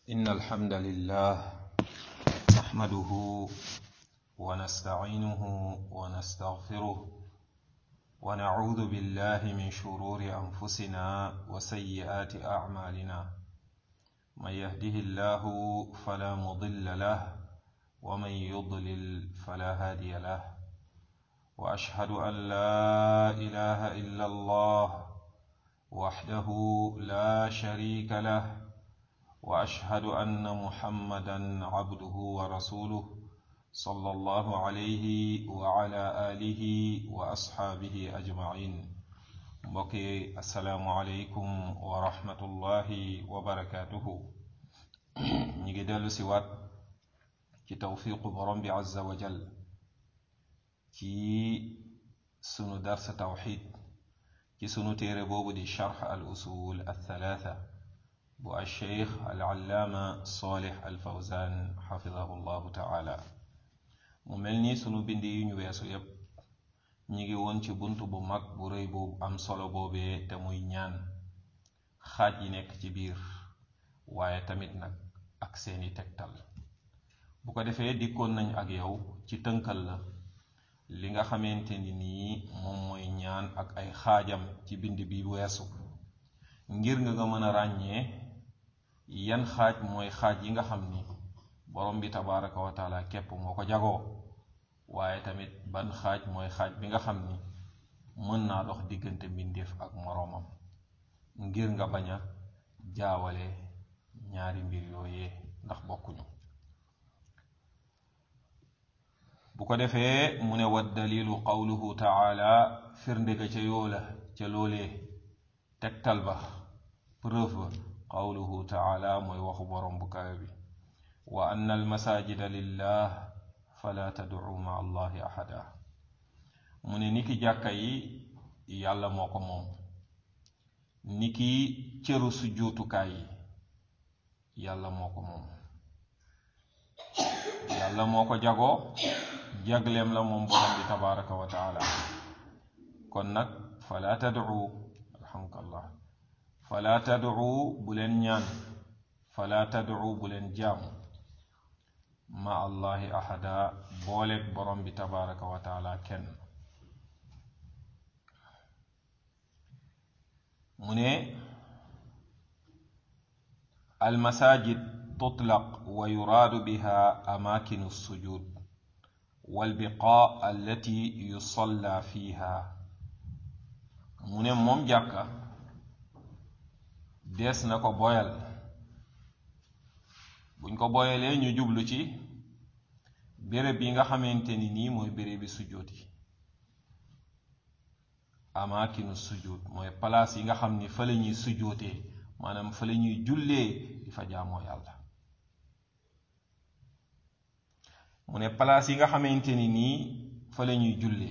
إن الحمد لله نحمده ونستعينه ونستغفره ونعوذ بالله من شرور أنفسنا وسيئات أعمالنا من يهده الله فلا مضل له ومن يضلل فلا هادي له وأشهد أن لا إله إلا الله وحده لا شريك له واشهد ان محمدا عبده ورسوله صلى الله عليه وعلى اله واصحابه اجمعين mbokki asalaamualeykum wa rahmatullahi wa barakaatuhu ñi ngi dellu si waat ci tawfiqu borom bi azza wa jal ci sunu darsa tawxid ci sunu téere boobu di charx al usul althalatha bu alcheikh alallaama solih alfawzan xafidahu llahu taala mu mel ni sunu bind yi ñu weesu yépp ñi ngi woon ci bunt bu mag bu rëy bu am solo boobee te muy ñaan xaaj yi nekk ci biir waaye tamit nag ak seeni tegtal bu ko defee dikkoon nañ ak yow ci tënkal la li nga xamante ni nii moom mooy ñaan ak ay xaajam ci bind bi weesu ngir nga nga mën a ràññee yan xaaj mooy xaaj yi nga xam ni borom bi tabaraka wa taala képp moo ko jagoo waaye tamit ban xaaj mooy xaaj bi nga xam ni mën naa dox diggante mbindeef ak moroomam ngir nga bañ a jaawale ñaari mbir yooyee ndax bokkuñu bu ko defee mu ne wa dalilu qawluhu taala firnde ga ca yoola ca loolee tegtal ba preuve ba qawluhu taala mooy waxu borom bu kawe bi wa anna almasajida lillah fala tad'u ma allahi ahada mu ne niki jàkka yi yàlla moo ko moom niki cëru sujjóotukaay yi yàlla moo ko moom yàlla moo ko jagoo jagleem la moom borom bi tabaraka wa taala kon nag fala tad'u alhamdulillah fala tad'u bu leen ñaan fala tad'u bu leen jaamu ma allahi ahada booleeg borom bi tabaraka wa taala kenn mu ne almasajid tutlaq wa yuraadu biha amaakinu sujud walbiqaa allati yusalla fiha mu ne moom jàkka dees na ko boyal buñ ko boyalee ñu jublu ci béréb yi nga xamante ni nii mooy béréb bi sujjóot yi amaakinu sujjóot mooy palaas yi nga xam ni fa la ñuy sujjóotee maanaam fa la ñuy jullee di fa jaamoo yàlla mu ne palaas yi nga xamante ni nii fa la ñuy jullee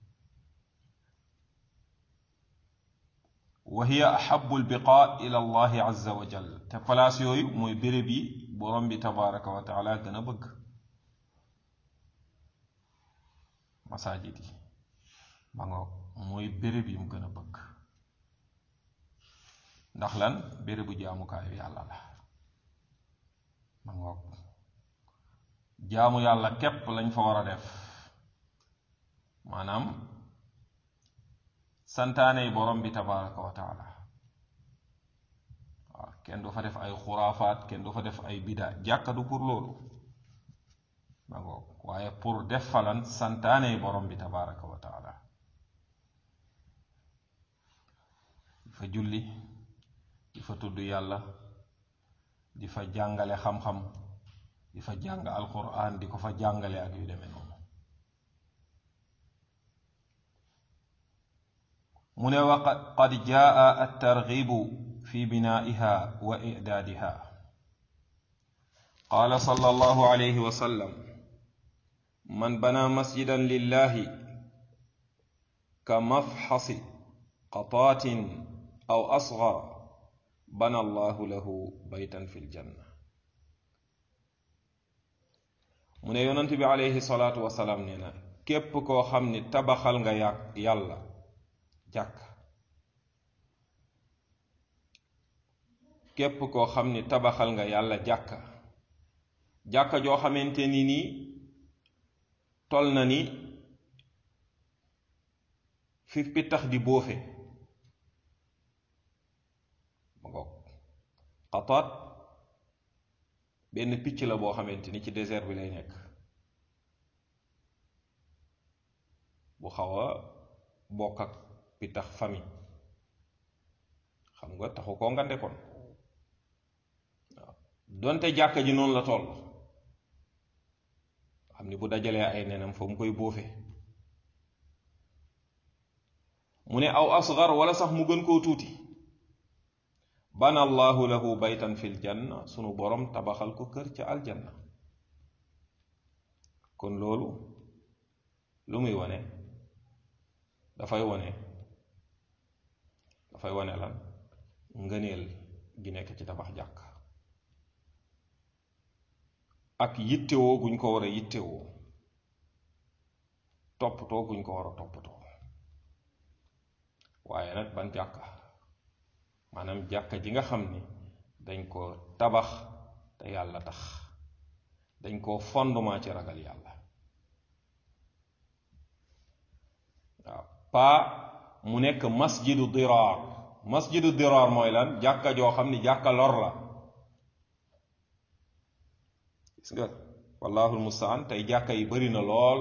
wa hiya ahabu albiqaa ila allahi azza wa jal te palaas yooyu mooy béréb yi borom bi tabaraka wa taala gën a bëgg masaajid yi ma nga mooy béréb yi mu gën a bëgg ndax lan bérébu jaamukaayu yàlla la ma ngoog jaamu yàlla képp lañ fa war a def maanaam santaane yi borom bi tabaraka wa taala waaw kenn du fa def ay xuraafaat kenn du fa def ay bida jàkka du pour loolu ma ngoog waaye pour def falan santaane yi borom bi tabaraka wa taala di fa julli di fa tudd yàlla di fa jàngale xam-xam di fa jàng alquran di ko fa jàngale ak yu demee noonu mu ne wa qad jaa altargibu fi binaiha wa idaadiha qaala sallallahu alayhi wa sallam man bana masjidan lillahi ka mafxasi qataatin aw asgar bana allahu lahu baytan fi ljanna mu ne yonent bi alayhi salaatu wasalaam nee na képp koo xam ni tabaxal nga yàq yàlla jàkk képp koo xam ni tabaxal nga yàlla jàkka jàkka joo xamante ni nii tol na ni fi pittax di bóofe ma ngoog xataat benn picc la boo xamante ni ci désert bi lay nekk bu xaw a bokk ak pittax famille xam nga taxu koo nga ndekoon waaw donte jàkka ji noonu la toll xam ni bu dajalee ay nenam fa mu koy bóofe mu ne aw asgar wala sax mu gën koo tuuti bana allahu lahu baytan fil janna sunu borom tabaxal ko kër ca aljanna kon loolu lu muy wone dafay wone dafay wone lan ngëneel gi nekk ci tabax jàkk ak yittewoo guñ ko war a yittewoo toppatoo guñ ko war a toppatoo waaye nag ban jàkka maanaam jàkka ji nga xam ni dañ ko tabax te yàlla tax dañ ko fondement ci ragal yàlla waaw paa mu nekk masjidu diraar masjidu diraar mooy lan jàkka joo xam ni jàkka lor la gis nga wallahul mustaan tey jàkka yi bari na lool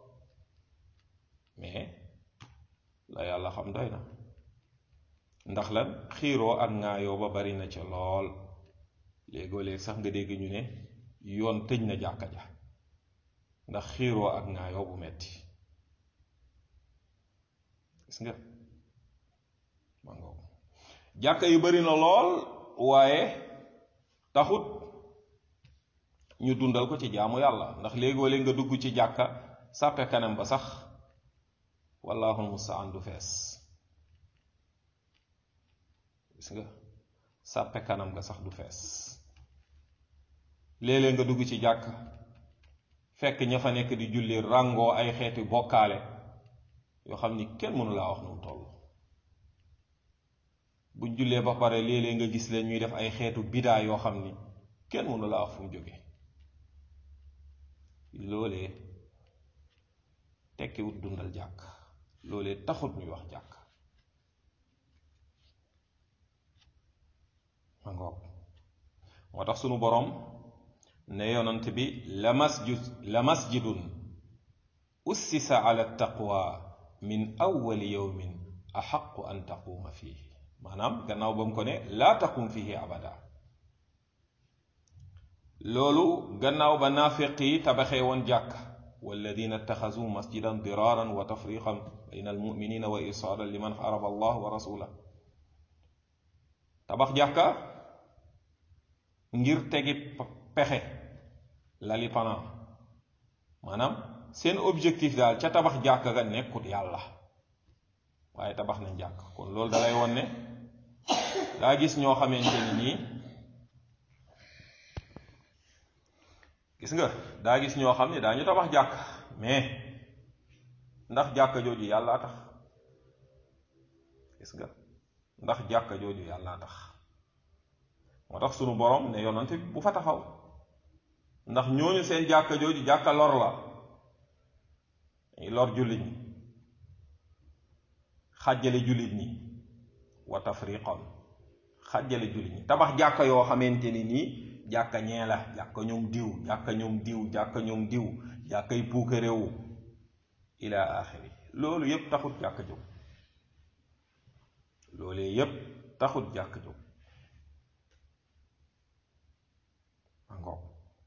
mais la yàlla xam doy na ndax lan xiiroo ak ŋaayoo ba bari na ca lool léegoo léeg sax nga dégg ñu ne yoon tëj na jàkka ja ndax xiiroo ak ŋaayoo bu metti gis nga mangoo jàkka yu bari na lool waaye taxut ñu dundal ko ci jaamu yàlla ndax léegoo léeg nga dugg ci jàkka sàppe kanam ba sax wallahul mustaan du fees gis nga sàppe kanam nga sax du fees léeg-léeg nga dugg ci jàkk fekk ña fa nekk di julli ràngoo ay xeeti bokkaale yoo xam ni kenn mënu laa wax nu mu toll buñ jullee ba pare léeg-léeg nga gis leen ñuy def ay xeetu bidaa yoo xam ni kenn mënu laa wax fu mu jóge loolee tekkiwut dundal jàkk loolee taxut ñuy wax jàkk ma ngoog moo tax sunu boroom ne yonant bi la masjid la masjidun ussisa ala taqwa min awwali yawmin axaqu an taquuma fihi maanaam gannaaw ba mu ko ne laa taqum fihi abada loolu gannaaw ba naafiq yi tabaxee woon jàkk walladina ittaxasu masjidan diraaran wa tafriqan bayna almuminina wa isaadan liman xaraba allah wa rasulah tabax jàkka ngir tegi pexe lali panam maanaam seen objectif daal ca tabax jàkka ga nekkut yàlla waaye tabax nañ jàkk kon loolu dalay won ne daa gis ñoo xamante ni nii gis nga daa gis ñoo xam ne daañu tabax jàkk mais ndax jàkka jooju yàllaa tax gis nga ndax jàkka jooju yàllaa tax moo tax sunu borom ne yonante bi bu fa taxaw ndax ñooñu seen jàkka jooju jàkka lor la dañuy lor jullit ñi xàjjale jullit ñi wa tafriqan xàjjale jullit ñi tabax jàkka yoo xamante ni nii jàkka ñee la jàkka ñoom diw jàkka ñoom diw jàkka ñoom diw jàkkay puuka réewu ila axiri loolu yépp taxut jàkka jóg loolee yépp taxut jàkka jóg angoog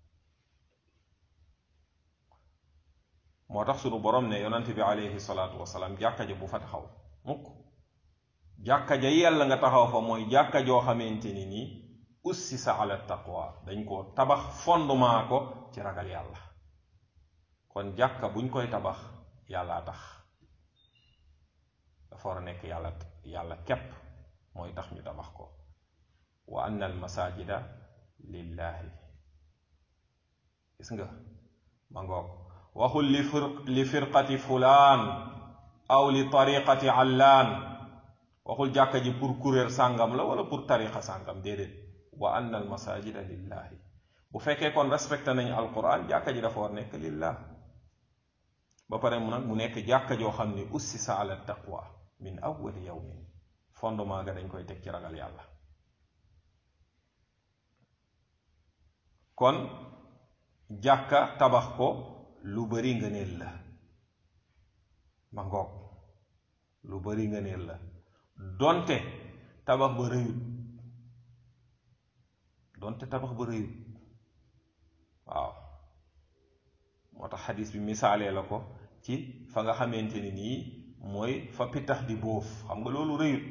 moo tax sunu borom ne yonante bi alayhi salaatu wasalaam jàkka ja bu fa taxaw mukk jàkka ja yàlla nga taxaw fa mooy jàkka joo xamante ni nii ussisa ala taqwa dañ ko tabax fondement ko ci ragal yàlla kon jàkka buñ koy tabax yàllaa tax dafa war a nekk yàlla yàlla képp mooy tax ñu tabax ko wa anna al masajida lillahi gis nga ma ngoog waxul li fir li firqati fulaan aw li tariqati allaan waxul jàkka ji pour kuréel sàngam la wala pour tariqa sàngam déedéet wa anna al masajida lillahi bu fekkee kon respecté nañu alquran jàkka ji dafa war nekk lillah ba pare mu nag mu nekk jàkka joo xam ni ussisa ala taqwa min awwali yawmin fondement ga dañ koy teg ci ragal yàlla kon jàkka tabax ko lu bari ngëneel la ma ngoog lu bari ngëneel la donte tabax ba rëyut donte tabax ba rëyut waaw moo tax xadis bi misaalee la ko ci fa nga xamante ni nii mooy fa pitax di bóof xam nga loolu rëyut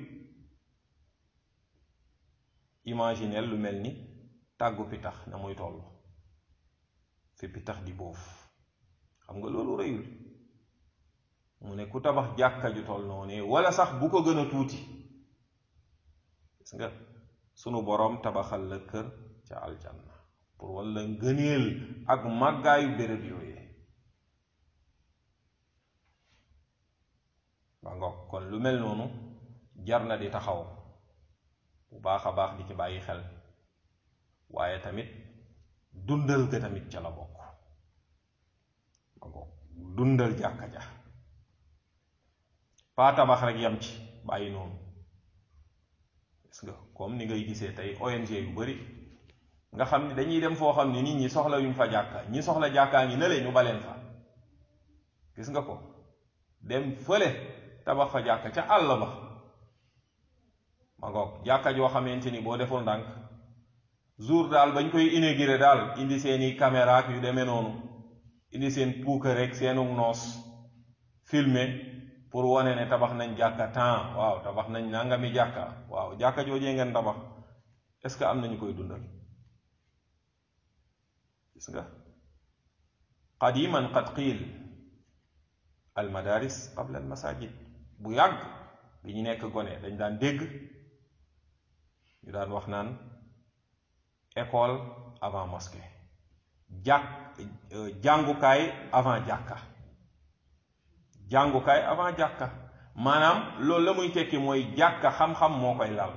imaginel lu mel ni tàggu pitax na muy toll fi pitax di bóof xam nga loolu rëyul mu ne ku tabax jàkka ju toll noonu wala sax bu ko gën a tuuti gis nga sunu boroom tabaxal la kër ca aljanna pour walla ngëneel ak màggaayu béréb yooyee ba nga kon lu mel noonu jar na di taxaw bu baax a baax di ci bàyyi xel waaye tamit dundal ga tamit ca la bokk ba nga dundal jàkka ja paa tabax rek yam ci bàyyi noonu gis nga comme ni ngay gisee tey ONG yu bari nga xam ni dañuy dem foo xam ni nit ñi soxla yuñ fa jàkka ñi soxla jàkkaa ngi ne le ñu baleen fa gis nga ko dem fële tabax fa jàkka ca àll ba ma ngoog jàkka joo xamante ni boo deful ndànk jour daal bañ koy inauguré daal indi seeni caméra ak yu demee noonu indi seen puuka rek seenu noos filmer pour wane ne tabax nañ jàkka temps waaw tabax nañ nangami jàkka waaw jàkka joojee ngeen tabax est ce que am nañu koy dundal gis nga qadiman qad qiil al madaris qabla al masajid bu yàgg bi ñu nekk gone dañ daan dégg ñu daan wax naan école avant mosquée jàkk jàngukaay avant jàkka jàngukaay avant jàkka maanaam loolu la muy tekki mooy jàkka xam-xam moo koy lal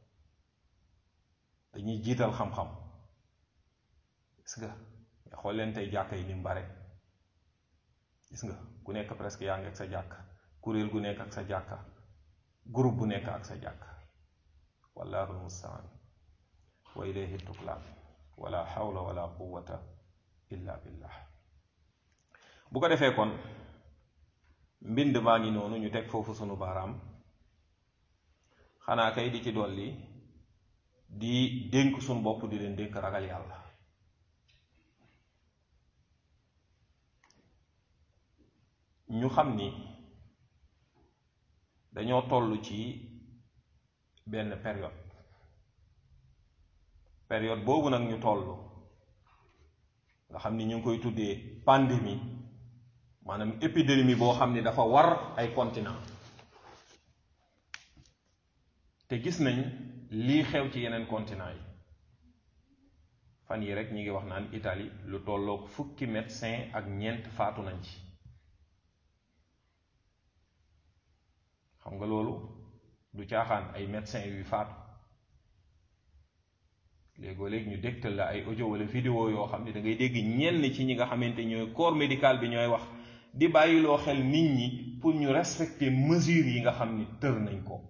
dañuy jiital xam-xam gis nga nga xool leen tey jàkka yi ni mu bare gis nga ku nekk presque yaa ngi ak sa jàkka kuréel gu nekk ak sa jàkka groupe bu nekk ak sa jàkka wallahu almustaan wa ilayhi tuklaan wala xawla wala quwata illa billah bu ko defee kon mbind maa ngi noonu ñu teg foofu sunu baaraam xanaa kay di ci dolli di dénk sunu bopp di leen dénk ragal yàlla ñu xam ni dañoo toll ci benn période période boobu nag ñu toll nga xam ni ñu ngi koy tuddee pandémie maanaam épidémie boo xam ni dafa war ay continent te gis nañ lii xew ci yeneen continent yi fan yi rek ñi ngi wax naan Italie lu tolloog fukki médecin ak ñeent faatu nañ ci xam nga loolu du caaxaan ay médecin yuy faatu léegoo léegi ñu dégtal la ay audio wala vidéo yoo xam ne da ngay dégg ñenn ci ñi nga xamante ñooy corps médical bi ñooy wax di bàyyiloo xel nit ñi pour ñu respecter mesures yi nga xam ni tër nañ ko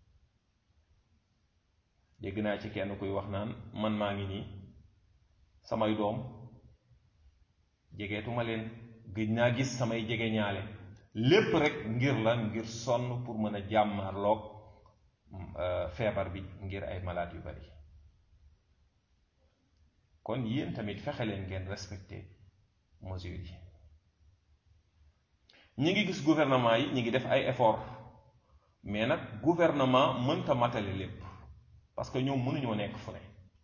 dégg naa ci kenn kuy wax naan man maa ngi nii samay doom jegeetuma leen gëj naa gis samay jege ñaale lépp rek ngir la ngir sonn pour mën a jàmmarloog feebar bi ngir ay malade yu bari kon yéen tamit fexe leen ngeen respecter mesures yi ñi ngi gis gouvernement yi ñi ngi def ay effort mais nag gouvernement mënta matale lépp parce que ñoom mënuñoo nekk fu ne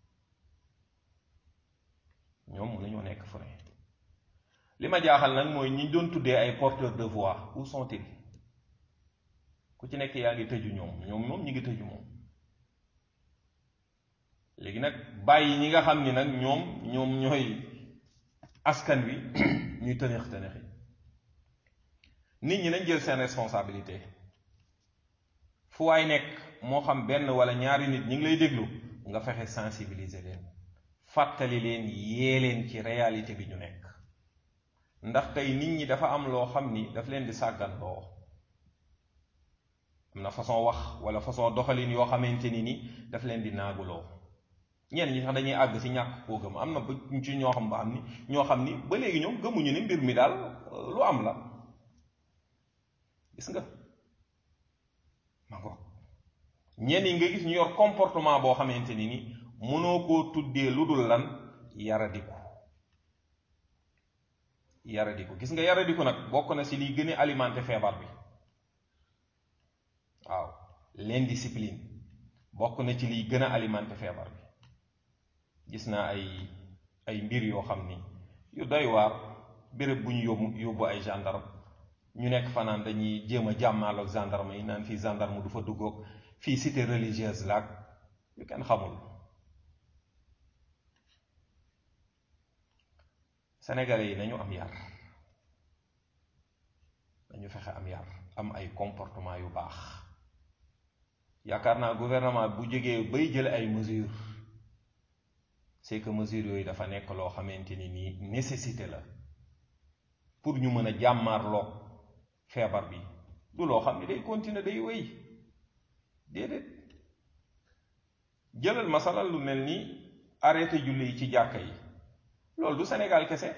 ñoom mënuñoo nekk fu ne li ma jaaxal nag mooy ñi doon tuddee ay porteurs de voix où sont-ils ku ci nekk yaa ngi tëju ñoom ñoom moom ñi ngi tëju moom léegi nag bàyyi ñi nga xam ni nag ñoom ñoom ñooy askan wi ñuy tëneex tëneexi nit ñi nañ jël seen responsabilité fu waay nekk moo xam benn wala ñaari nit ñi ngi lay déglu nga fexe sensibiliser leen fàttali leen yee leen ci réalité bi ñu nekk ndax tey nit ñi dafa am loo xam ni daf leen di sàggan loo am na façon wax wala façon doxalin yoo xamante ni ni daf leen di naaguloo ñenn ñi sax dañuy àgg ci ñàkk koo gëm am na ba ci ñoo xam ba am ni ñoo xam ni ba léegi ñoom gëmuñu ne mbir mi daal lu am la gis nga ma ngo ñenn yi nga gis ñu yor comportement boo xamante ni ni mënoo koo tuddee lu dul lan yaradiku yaradiku gis nga yaradiku nag bokk na ci liy gën a alimenter feebar bi waaw l'indiscipline bokk na ci liy gën a alimenter feebar bi gis naa ay ay mbir yoo xam ni yu doy waar béréb bu ñu yóbbu yóbbu ay gendarme ñu nekk fanaan dañuy jéem a jàmmaaloog gendarme yi naan fii gendarme du fa duggoog fii cité religieuse laag yu kenn xamul sénégalais yi nañu am yar nañu fexe am yar am ay comportement yu baax yaakaar naa gouvernement bu jógee bay jël ay mesures c'est que mesures yooyu dafa nekk loo xamante ni nii nécessité la pour ñu mën a jàmmaarloog feebar bi du loo xam ne day continuer day wéy déedéet jëlal masalal lu mel ni arrêté julli yi ci jàkka yi loolu du Sénégal kese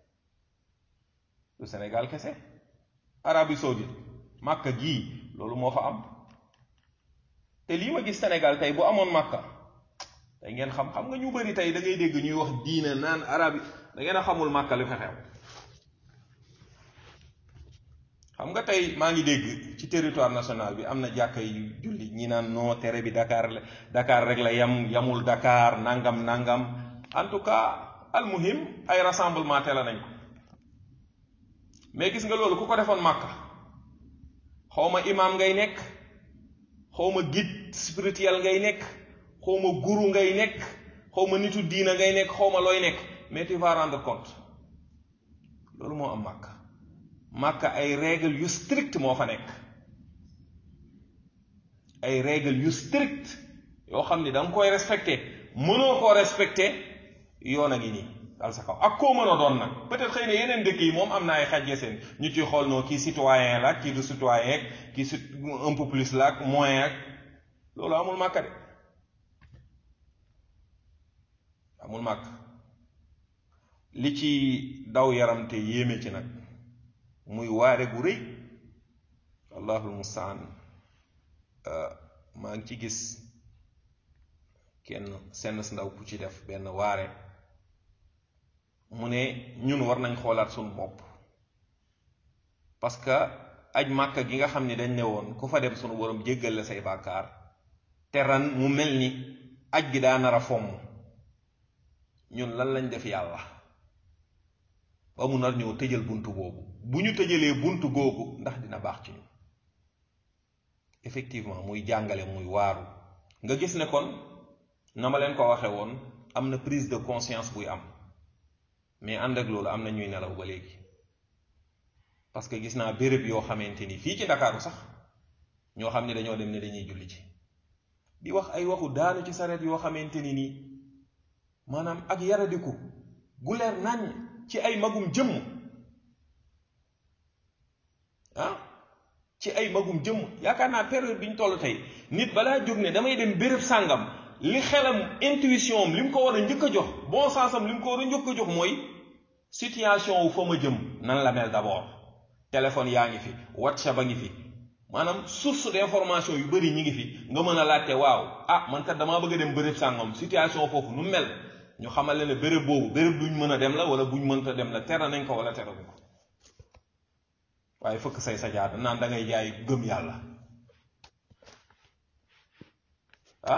du Sénégal kese Arabie Saoudite Màkka gii loolu moo fa am te lii ma gis Sénégal tey bu amoon Màkka tey ngeen xam xam nga ñu bari tey da ngay dégg ñuy wax diina naan arabi da ngeen a xamul Màkka lu fa xew xam nga tey maa ngi dégg ci territoire national bi am na jàkka yu julli ñi naan non tere bi Dakar la Dakar rek la yam yamul Dakar nangam nangam en tout cas almuhim ay rassemblement te la nañ ko mais gis nga loolu ku ko defoon Màkka xawma imaam ngay nekk xawma guide spirituel ngay nekk xawma guru ngay nekk xawma nitu diina ngay nekk xawma looy nekk mais tu vas rendre compte loolu moo am Màkka Màkka ay règle yu strict moo fa nekk ay règle yu strict yoo xam ni da nga koy respecté mënoo koo respecté yoon a ngi nii dal sa kaw ak koo mën a doon nag peut-être xëy na yeneen dëkk yi moom am na ay xajje seen ñu ciy xool noo kii citoyen la kii du citoyen kii su un peu plus la ak moyen ak loolu amul màkka de amul màkk li ci daw yaram te yéeme ci nag muy waare gu rëy allahul mustaan maa ngi ci gis kenn senn si ndaw ku ci def benn waare mu ne ñun war nañ xoolaat suñu bopp parce que aj màkka gi nga xam ni dañ ne woon ku fa dem sunu borom jéggal la say bàkkaar te ran mu mel ni aj gi daa nar a fomm ñun lan lañ def yàlla ba mu nar ñoo tëjal buntu boobu bu ñu tëjalee buntu googu ndax dina baax ci ñun effectivement muy jàngale muy waaru nga gis ne kon na ma leen ko waxe woon am na prise de conscience buy am mais ànd ak loolu am na ñuy nelaw ba léegi parce que gis naa béréb yoo xamante ni fii ci ndakaaru sax ñoo xam ne dañoo dem ne dañuy julli ci di wax ay waxu daanu ci sareet yoo xamante ni nii maanaam ak yaradiku gu leer nañ ci ay magum jëmm ah ci ay magum jëmm yaakaar naa période bi ñu toll tey nit balaa jóg ne damay dem béréb sàngam li xelam intuition am li mu ko war a njëkk a jox bon sens am li mu ko war a njëkk a jox mooy situation wu fa ma jëm nan la mel d'abord téléphone yaa ngi fi whatsapp a ngi fi maanaam source d'information yu bari ñi ngi fi nga mën a laajte waaw ah man kat damaa bëgg a dem béréb sàngam situation foofu nu mel ñu xamal ne béréb boobu béréb buñ mën a dem la wala buñ mënta dem la tere nañ ko wala tere nañ ko waaye fëkk say sajaada naan da ngay jaay gëm yàlla ah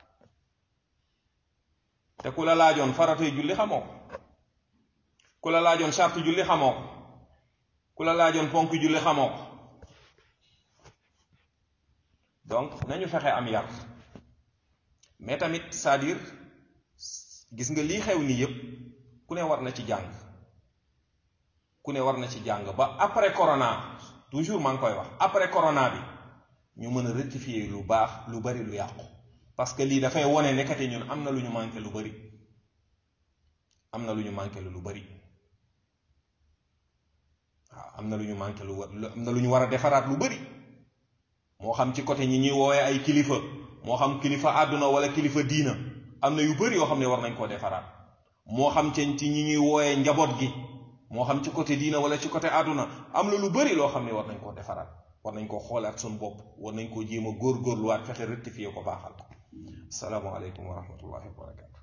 te ku la laajoon faratay julli xamoo ko ku la laajoon charte julli xamoo ko ku la laajoon ponk julli xamoo ko donc nañu fexe am yar mais tamit c'est-à-dire gis nga lii xew nii yépp ku ne war na ci jàng ku ne war na ci jàng ba après corona toujours maa ngi koy wax après corona bi ñu mën a rectifier lu baax lu bari lu yàqu parce que lii dafay wone nekkate ñun am na lu ñu manqué lu bari am na lu ñu manqué lu bari waaw am na lu ñu manqué lu am na lu ñu war a defaraat lu bari moo xam ci côté ñi ñuy woowee ay kilifa moo xam kilifa àdduna wala kilifa diina am na yu bari yoo xam ne war nañ koo defaraat moo xam ci ci ñi ñuy wooyee njaboot gi moo xam ci côté diina wala ci côté àdduna am na lu bari loo xam ne war nañ koo defaraat war nañ koo xoolaat suñu bopp war nañ koo jéem a góorgóorluwaat fexe rectifier ko baaxal ko asalaamaaleykum wa rahmatullahi wa barakatu